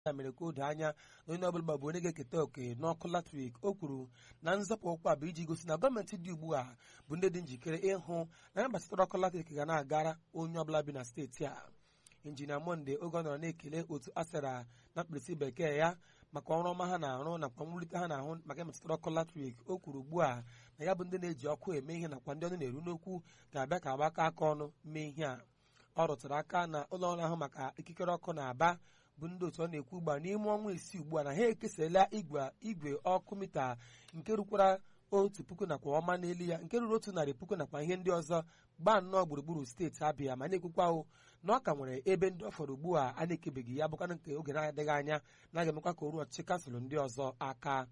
ya mere ka o doo anya na onye ọbụla bụ onye ga-eketa oke n'ọkụ latrik o kwuru na nzọpụ ụkwụ a bụ iji gosi na gọọmenti dị ugbu a bụ ndị dị njikere ịhụ na ya gbasatara ọkụ latrik ga na-agara onye ọbụla bi na steeti a injinia monde oge ọ nọrọ na-ekele otu asara na mkpirisi bekee ya maka ọrụ ọma ha na-arụ nakwa mwulite ha na-ahụ maka ịmetụtara ọkụ latrik o kwuru ugbu a na ya bụ ndị na-eji ọkụ eme ihe nakwa ndị ọnụ na-eru n'okwu ga-abịa ka agbaka aka ọnụ mee ihe a ọ rụtụrụ aka na ụlọ ọrụ ahụ maka ikikere ọkụ na-aba bụ ndị otu ọ na-ekwu ugbu a n'ime ọnwa isii ugbu a na ha ekesala igwe ọkụ mita nke rukwara otu puku nakwa ọma n'elu ya nke ruru otu narị puku nakwa ihe ndị ọzọ gbaa nnọọ gburugburu steeti abịa ma na-ekwukwa ahụ na ọ ka nwere ebe ndị ọ fọrọ ugbu a a na-ekebeghị ya bụkwana nke oge na-adịghị anya na ga-emekwa ka o ruo ọchịchị kansụl ndị ọzọ aka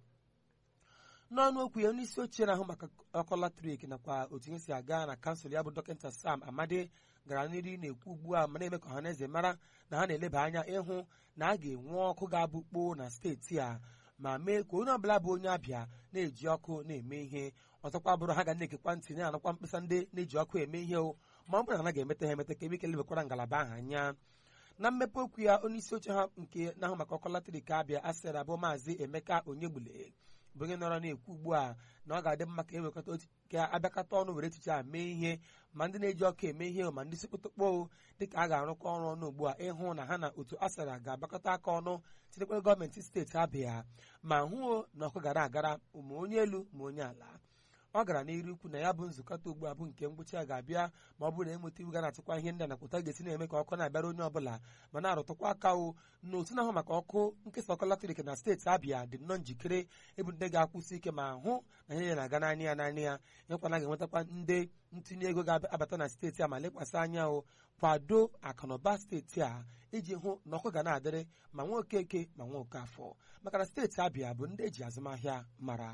n'ọnụ okwu ya onye isi ochie na-ahụ maka ọkụ latrik nakwa otu ihe si aga na kansụl ya bụ dọkịta sam amadi gara n'iru na-ekwu ugbu a ma na-eme ka ọha na eze mara na ha na-eleba anya ịhụ na a ga-enwe ọkụ ga-abụ kpoo na steeti a ma mee ka onye ọbụla bụ onye abịa na-eji ọkụ na-eme ihe ọzọkwa bụrụ ha ga na-ekekwa ntị na-anụkwa mkpesa ndị na-eji ọkụ eme ihe o ma ọ bụrụ na ha ga-emeta ha emeta ka ebe ike lebekwara ngalaba ahụ anya na mmepe okwu ya onye isi oche ha nke na-ahụ maka ọkụ latrik abịa asịrị abụ maazị emeka onyegbule bụ onye nọrọ na-ekwu ugbu a na ọ ga-adị mma ka ewekọta ka abịakọta ọnụ were echiche a mee ihe ma ndị na-eji ọkụ eme ihe ma ndị si kpụtụkpọ dịka a ga-arụkọ ọrụ ọnụ ugbu a ịhụ na ha na otu asara ga-agbakọta aka ọnụ tinyekwa gọọmenti steeti abịa ma hụo na ọkụ gara agara ma onye elu ma onye ala ọ gara n'iru ikwu na ya bụ nzukọta ugbu a bụ nke ngwụcha a ga-abịa ma ọ bụrụ na enweta iwu ga na-achịkwa ihe ndị a nakwụta ga-esi na-eme ka ọkụ na-abịara onye ọbụla ma na-arụtụkwa aka o na otu na-ahụ maka ọkụ nkesa ọkụ latrik na steeti abịa dị nnọọ njikere ịbụ ndị ga-akwụsị ike ma hụ na ihe ya na-aga n'anya ya n'anya ya nyekwana ga-enwetakwa ndị ntinye ego ga-abata na steeti a ma lekwasị anya o kwado akụnụba steeti a iji hụ na ọkụ ga na-adịrị ma nwa okeke ma nwa okafọ maka na steeti abịa bụ ndị eji azụmahịa mara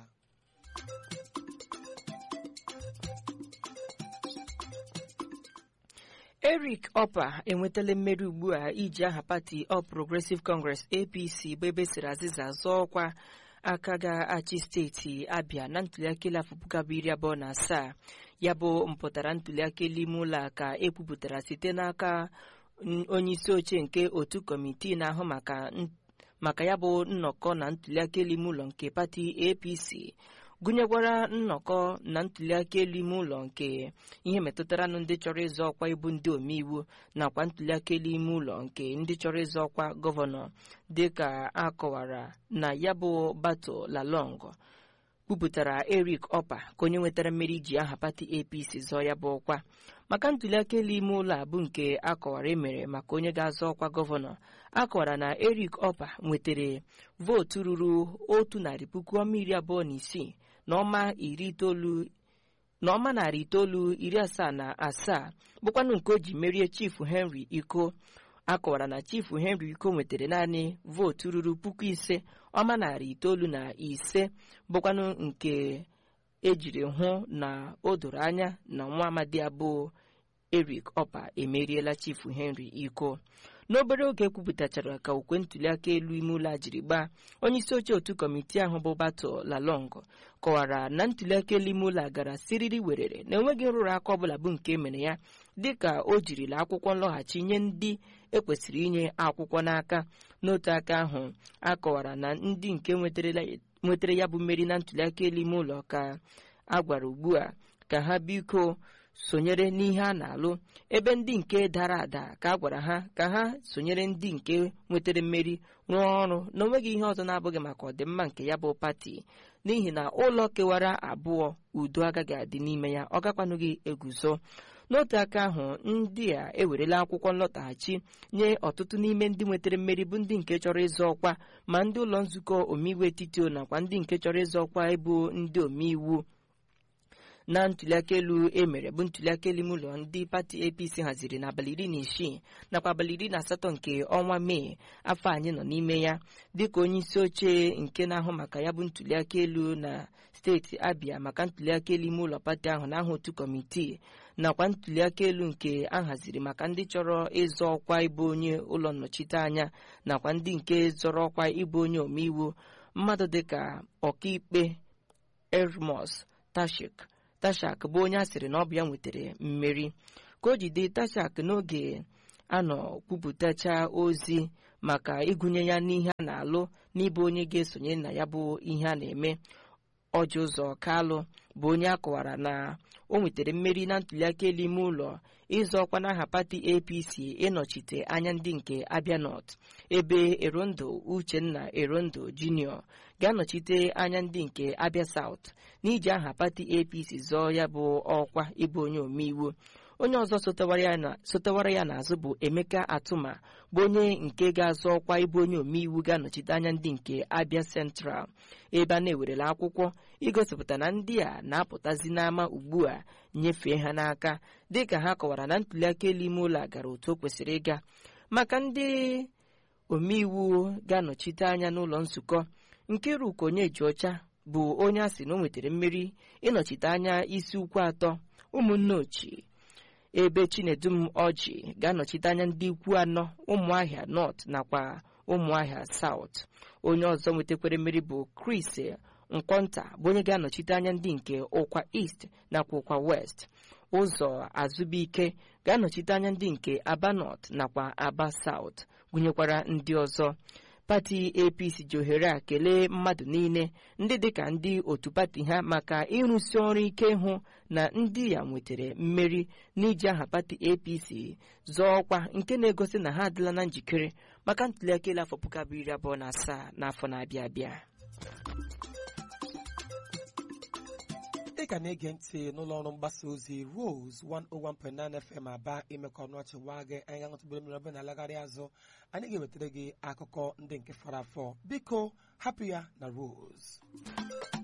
eric opa enwetala mmeri ugbu a iji aha pati All Progressive Congress apc bụ ebe siri azịza zọọ ọkwa aka ga-achị steeti abịa na ntuliaka elu afọ puku abụọ iri abụọ na asaa ya bụ mpụtara ntuliaka elu ime ụlọ a ka ekwupụtara site n'aka onye isi oche nke otu kọmitii na-ahụ maka maka ya bụ nnọkọ na ntuliaka elu ime ụlọ nke pati apc gụnyekwara nnọkọ na ntuliaka elu ime ụlọ nke ihe metụtara na ndị chọrọ ịzọ ọkwa ịbụ ndị omeiwu nakwa ntuliaka elu ime ụlọ nke ndị chọrọ ịzọ ọkwa gọvanọ dịka a kọwara na ya bụ bato lalong kwupụtara eric opa ka onye nwetara mmeri ji aha pati apc zọọ ya bụ ọkwa maka ntuliaka elu ime ụlọ abụ nke akọwara emere maka onye ga-azọ ọkwa gọvanọ akọwara na eric opa nwetara vootu ruru otu narị puku ọma iri abụọ na isii na ọma iri itoolu na ọma narị itoolu iri asaa na asaa bụkwanụ nke o ji merie chifu henry iko akọwara na chifu henry iko nwetara naanị vootu ruru puku ise ọma narị itoolu na ise bụkwanụ nke ejiri hụ na o doro anya na nwa amadi abụọ eric opa emeriela chifu henry iko n'obere oge kwupụtachara ka okwe ntuliaka elu ime ụlọ a jiri gbaa onye isi oche otu kọmitii ahụ bụ bato lalong kọwara na ntuliaka elu ime ụlọ a gara siriri werere na enweghị nrụrụ aka ọbụla bụ nke mere ya dịka o jirila akwụkwọ nlọghachi nye ndị ekwesịrị inye akwụkwọ n'aka n'otu aka ahụ akọwara na ndị nke nwetara ya bụ mmeri na ntuliaka elu ime ụlọ ka a gwara ugbu a ka ha biko sonyere n'ihe a na-alụ ebe ndị nke dara ada ka a gwara ha ka ha sonyere ndị nke nwetara mmeri rụọ ọrụ na onweghị ihe ọzọ na-abụghị maka ọdịmma nke ya bụ pati n'ihi na ụlọ kewara abụọ udo agaghị adị n'ime ya ọ gakwanụghị eguzo n'otu aka ahụ ndị a ewerela akwụkwọ nlọtaghachi nye ọtụtụ n'ime ndị nwetara mmeri bụ ndị nke chọrọ ịzọ ọkwa ma ndị ụlọ nzukọ omeiwu etiti nakwa ndị nke chọrọ ịzọ ọkwa ịbụ ndị omeiwu na ntuliaka elu emere bụ ntuliaka elu ime ụlọ ndị pati apc haziri n'abalị iri na isii nakwa abalị iri na asatọ nke ọnwa mee afọ anyị nọ n'ime ya dịka onye isi oche nke na-ahụ maka ya bụ ntuliaka elu na steeti abịa maka ntuliaka elu ime ụlọ pati ahụ n'aha otu kọmitii nakwa ntuliaka elu nke a haziri maka ndị chọrọ ịzọ ọkwa ịbụ onye ụlọ nnọchite anya nakwa ndị nke zọrọ ọkwa ịbụ onye omeiwu mmadụ dịka ọkaikpe ermos tashik tashak bụ onye a sịrị na ọ bụ ya nwetara mmeri ka o jide tashak n'oge anọ kwupụtacha ozi maka ịgụnye ya n'ihe a na-alụ n'ịbụ onye ga-esonye na ya bụ ihe a na-eme ọjị ụzọ kalụ bụ onye a kọwara na o nwetara mmeri na ntuliaka elu ime ụlọ ịzọ ọkwa n'aha pati apc ịnọchite anya ndị nke abia north ebe erondo uchenna erondo junior ga-anọchite anya ndị nke abia south n'iji aha pati apc zọọ ya bụ ọkwa ịbụ onye omeiwu onye ọzọ sotewara ya n'azụ bụ emeka atụma bụ onye nke ga-azọ ọkwa ịbụ onye omeiwu ga-anọchite anya ndị nke abia central ebe a na-ewerela akwụkwọ igosipụta na ndị a na-apụtazi n'ama ugbu a nyefee ha n'aka dịka ha kọwara na ntuliaka elu ime ụlọ a gara otu o kwesịrị ịga maka ndị omeiwu ga-anọchite anya n'ụlọ nzukọ Nkiruka Onyejiọcha bụ onye a sị na o nwetara mmeri ịnọchite anya isi ukwu atọ ụmụnne ochie ebe Chinedum Ọjị ga-anọchite anya ndị ikwu anọ ụmụahịa North nakwa ụmụahịa South onye ọzọ nwetakwara mmeri bụ Chris Nkwonta bụ onye ga-anọchite anya ndị nke ụkwa East nakwa ụkwa West ụzọ azụbụike ga-anọchite anya ndị nke Aba North nakwa Aba South gụnyekwara ndị ọzọ pati apc ji ohere a kelee mmadụ niile ndị dịka ndị otu pati ha maka ịrụsi ọrụ ike hụ na ndị ya nwetara mmeri n'iji aha pati apc zọọ ọkwa nke na-egosi na ha adịla na njikere maka ntuliaka elu afọ puku abụọ iri abụọ na asaa n'afọ na-abịa abịa ị ka na-ege ntị n'ụlọ ọrụ mgbasa ozi Rose 101.9 FM aba imekọ ọnụ ọchị nwa gị anyị ga-aṅụtụbere mmiri ọbụla na-alagharị azụ anyị ga-ewetara gị akụkọ ndị nke fọrọ afọ biko hapụ ya na Rose